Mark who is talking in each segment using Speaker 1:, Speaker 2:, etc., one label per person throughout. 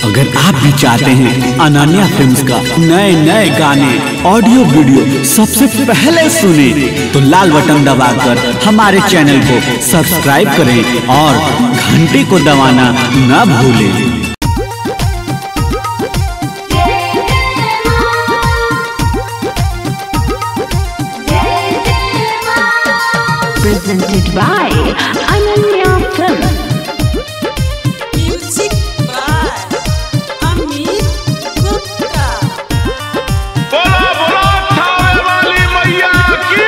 Speaker 1: अगर आप भी चाहते हैं अनन्या फिल्म्स का नए नए गाने ऑडियो वीडियो सबसे पहले सुने तो लाल बटन दबाकर हमारे चैनल को सब्सक्राइब करें और घंटी को दबाना न भूलें
Speaker 2: presented by Ananya Film.
Speaker 3: Music by Amit Gupta.
Speaker 4: बोला बोला थावे वाली मैया की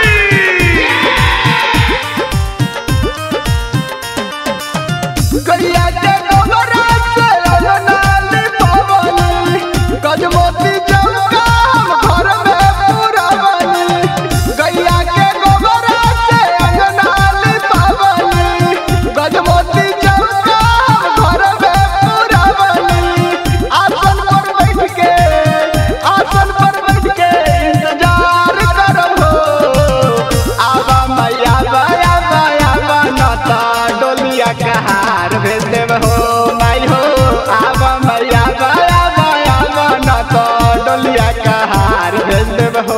Speaker 5: गैया के गोबरा से अननाली पवनी गजमोती चौका हम घर में पुरवनी गैया के गोबरा से अननाली पवनी गजमोती चौका हम घर में पुरवनी आसन पर बैठ के आसन पर बैठ के इंतजार करब हो आवा मैया बाया बाया बनता डोलिया कहार भेज देब हो माई हो आवा मैया बाया बाया बनता डोलिया कहार भेज देब हो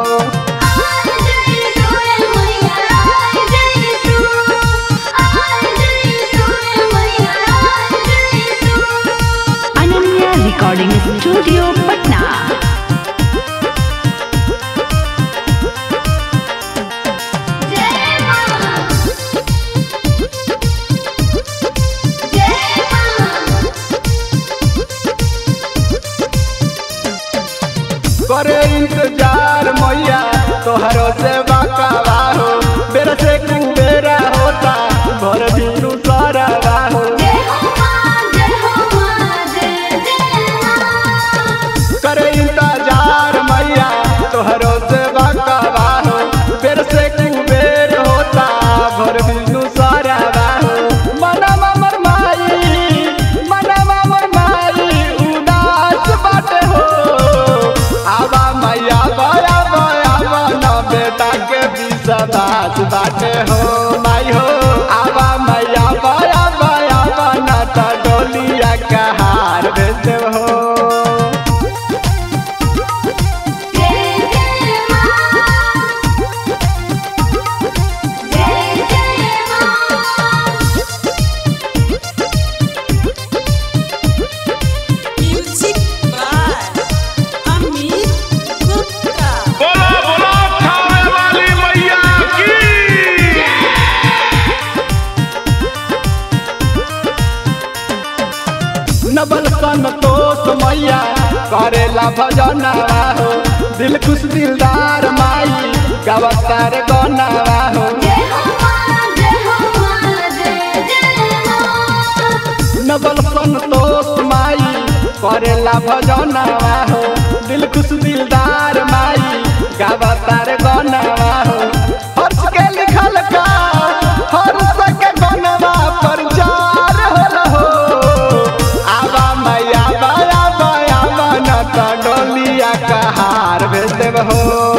Speaker 2: Ananya Recording Studio, Patna.
Speaker 5: करे इंतजार मैया तोहरो से बाका हो बेरा से कुबेरा होता भर दिनु सारा हो करे इंतजार मैया तोहरो से बाका हो बेर से कुबेर होता भर बिनु सारा हो मना मर माई मना मर माई उदास बाटे हो आवा मैया बाया बाया बना बेटा के विश्वास बाटे हो माई हो आवा मैया बाया बाया बना ता डोलिया का हार भेज देव हो
Speaker 3: Music by Amit Gupta.
Speaker 4: बोला बोला थावे वाली मैया की
Speaker 5: नबल संतोष मैया करेला भजनवा हो दिल खुश दिलदार माई गवतार गनवा हो नबल संतोष माई करेला भजनवा हो दिल खुश दिलदार माई गवतार गनवा हो हर्ष के लिखल का हर्ष के गनवा प्रचार होल हो आवा मैया बाया बाया बनत डोलिया का हार भेज देब हो